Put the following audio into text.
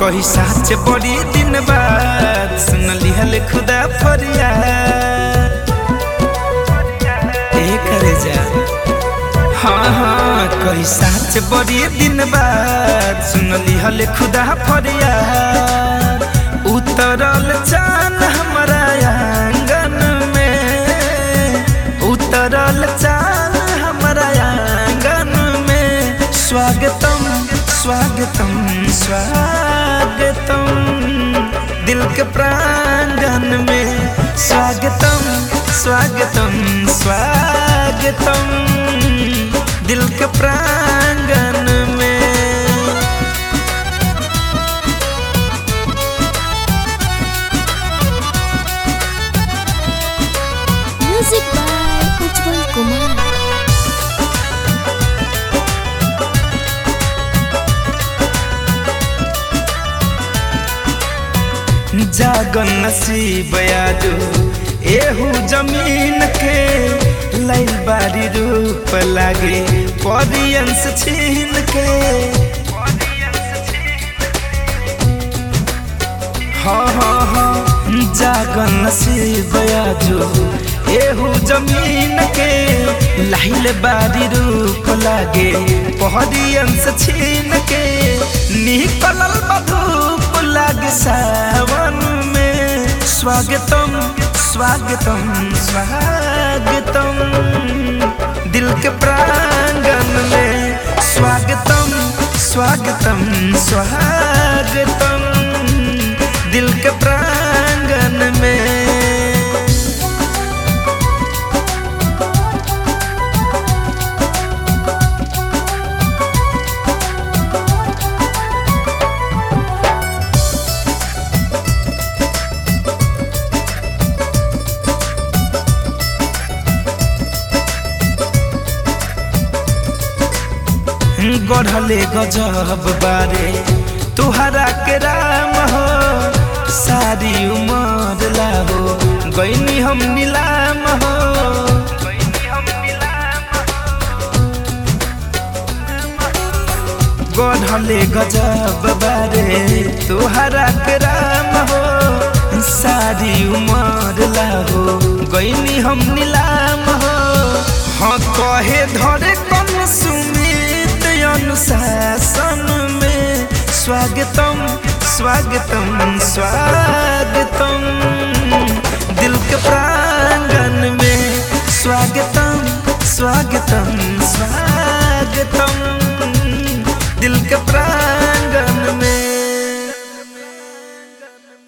कही साच बड़ी दिन बाद सुन लिहल खुदा फरियाद ए करे जा हाँ हाँ कही साच बड़ी दिन बाद सुन लिहल खुदा फरियाद उतरल चान हमारा आंगन में उतरल चान हमारा आंगन में स्वागतम स्वागतम स्वागतम दिल के प्रांगण में स्वागतम स्वागतम स्वागतम दिल के प्रांगण में Music by Ujjwal Kumar. जागन नसीब यादो एहू जमीन के लैल बारी रूप लागे परियंस छीन के हाँ हाँ हाँ जागन नसीब यादो एहू जमीन के लाइल बारी रूप लागे परियंस छीन के निकलल बधूप लागे सावन में स्वागतम स्वागतम स्वागतम दिल के प्रांगण में स्वागतम स्वागतम स्वागतम दिल के प्रांगण में गढ़ले गजब बारे तुहरा के राम हो सारी उमर लाहो गईनी हम नीलाम हो गढ़ले गजब बारे तुहरा के राम हो सारी उमर लाहो गईनी हम नीलाम हो हाँ कहे धरे कम सुमित अनुशासन में स्वागतम स्वागतम स्वागतम दिल के प्रांगण में स्वागतम स्वागतम स्वागतम दिल के प्रांगण